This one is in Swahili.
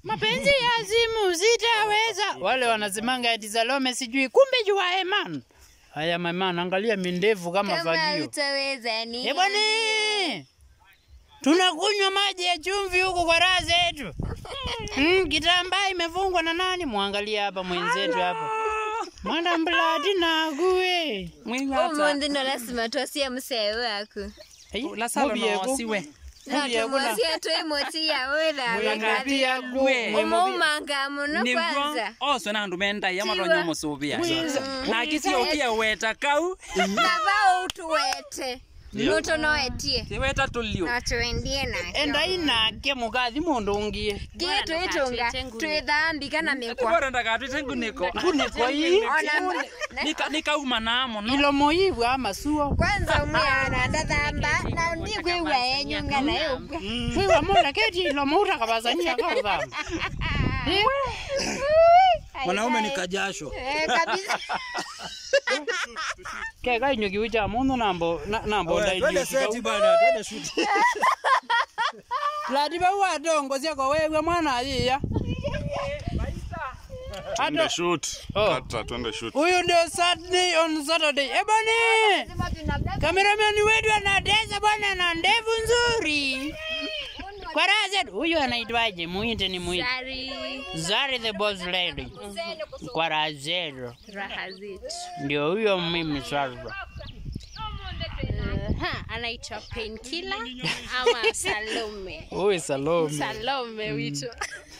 mapenzi ya simu sitaweza. Wale wanasemanga eti Salome sijui, kumbe jua man. Haya man, angalia mindevu kama Kama fagio. utaweza ni. Eh bwana, tunakunywa maji ya chumvi huku kwa raha zetu. Mm, kitambaa imefungwa na nani? Mwangalie hapa mwenzetu hapa. Mwana mbladi na gue. Umundi ndo lazima twasie musee wako. lasalo nosiwe Na tumwasie twi moti ya wira. Mwingapia Gwe. Umuumanga muno niguo kwanza. oswe na andu mendai amatonyo musuvia na akisio pia weta kau Baba utuwete. Nuto noetie. tiweta tulio Na tuendie nake. Enda inake mugathi mundu ungie. Gie twitunga. Twithambika na mikwa. bora ndakatwite nguniko Kuniko hii. Ona Nika- nikauma namo no Ilomo ivu ama suo. kwanza umwana ndathamba na ndigwigua enyunga nayo Kwiwa mula keti ilomo utakabazania kaudha. Mwanaume ni kajasho. Eh, kabisa Ke kainyo kiucha mundu nambo na- nambo Oya, Twende ndaijio. seti bana, twende shoot. Ladi ba wa dongo siako wewe mwana aliya. Twende shoot. Oh. Kata, twende shoot. Huyu ndio Saturday on Saturday. Eh bwana. Cameraman wetu anatesa bwana na ndevu nzuri. Kwa raha zetu. Huyu anaitwaje? Muite ni muite. Sari Zari the boss lady. Kwa raha zetu. raha zetu. Ndio huyo mimi sasa. Ha, anaitwa Painkiller ama Salome. Huyu Salome. Salome wito.